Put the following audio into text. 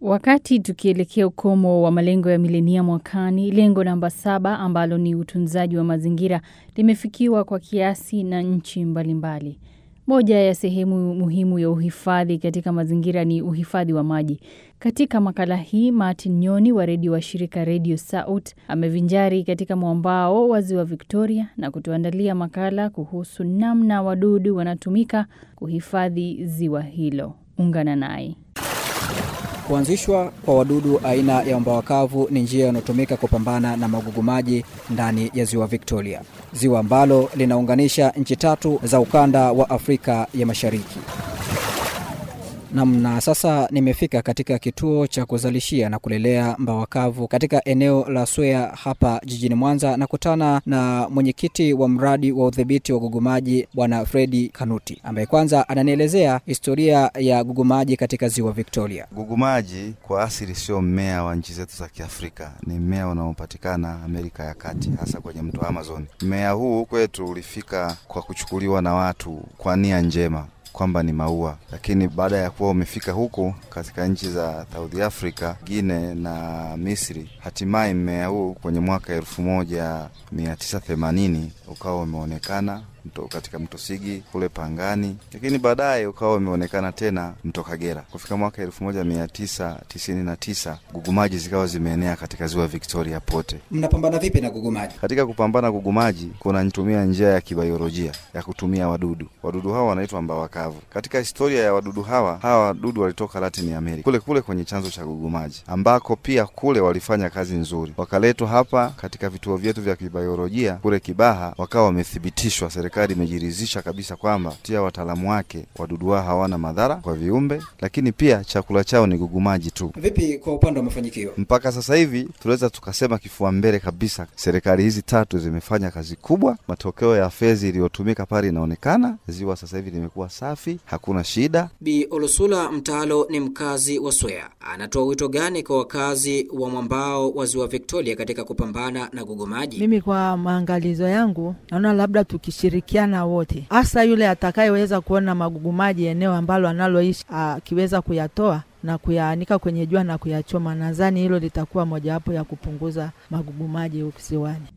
Wakati tukielekea ukomo wa malengo ya milenia mwakani, lengo namba saba ambalo ni utunzaji wa mazingira limefikiwa kwa kiasi na nchi mbalimbali. Moja ya sehemu muhimu ya uhifadhi katika mazingira ni uhifadhi wa maji. Katika makala hii, Martin Nyoni wa redio wa shirika Radio Saut amevinjari katika mwambao wa ziwa Victoria na kutuandalia makala kuhusu namna wadudu wanatumika kuhifadhi ziwa hilo. Ungana naye. Kuanzishwa kwa wadudu aina ya mbawakavu ni njia inayotumika kupambana na magugu maji ndani ya ziwa Victoria, ziwa ambalo linaunganisha nchi tatu za ukanda wa Afrika ya Mashariki. Namna sasa nimefika katika kituo cha kuzalishia na kulelea mbawakavu katika eneo la Swea hapa jijini Mwanza, na kutana na mwenyekiti wa mradi wa udhibiti wa gugumaji Bwana Fredi Kanuti, ambaye kwanza ananielezea historia ya gugumaji katika ziwa Victoria. Gugumaji kwa asili sio mmea wa nchi zetu za Kiafrika, ni mmea unaopatikana Amerika ya Kati, hasa kwenye mto Amazon. Mmea huu kwetu ulifika kwa kuchukuliwa na watu kwa nia njema kwamba ni maua, lakini baada ya kuwa umefika huku katika nchi za South Africa, Guinea na Misri, hatimaye mmea huu kwenye mwaka elfu moja mia tisa themanini ukawa umeonekana mto katika mto Sigi kule Pangani, lakini baadaye ukawa umeonekana tena mto Kagera. Kufika mwaka elfu moja mia tisa tisini na tisa gugumaji zikawa zimeenea katika ziwa Victoria pote. Mnapambana vipi na gugumaji? Katika kupambana gugumaji, kunatumia njia ya kibiolojia ya kutumia wadudu. Wadudu hawa wanaitwa mbawakavu. Katika historia ya wadudu hawa, hawa wadudu walitoka Latin America, kule kule kwenye chanzo cha gugumaji, ambako pia kule walifanya kazi nzuri, wakaletwa hapa katika vituo vyetu vya kibiolojia kule Kibaha, wakawa wamethibitishwa serikali imejiridhisha kabisa kwamba tia wataalamu wake wadudu hao hawana madhara kwa viumbe, lakini pia chakula chao ni gugumaji tu. Vipi kwa upande wa mafanikio? Mpaka sasa hivi tunaweza tukasema kifua mbele kabisa, serikali hizi tatu zimefanya kazi kubwa. Matokeo ya fedha iliyotumika pale inaonekana, ziwa sasa hivi limekuwa safi, hakuna shida. Bi Olusula Mtalo ni mkazi wa Swea, anatoa wito gani kwa wakazi wa mwambao wa ziwa Victoria katika kupambana na gugumaji? Mimi kwa maangalizo yangu naona labda tukishirikiana wote, hasa yule atakayeweza kuona magugu maji eneo ambalo analoishi akiweza kuyatoa na kuyaanika kwenye jua na kuyachoma, nadhani hilo litakuwa mojawapo ya kupunguza magugu maji huku ziwani.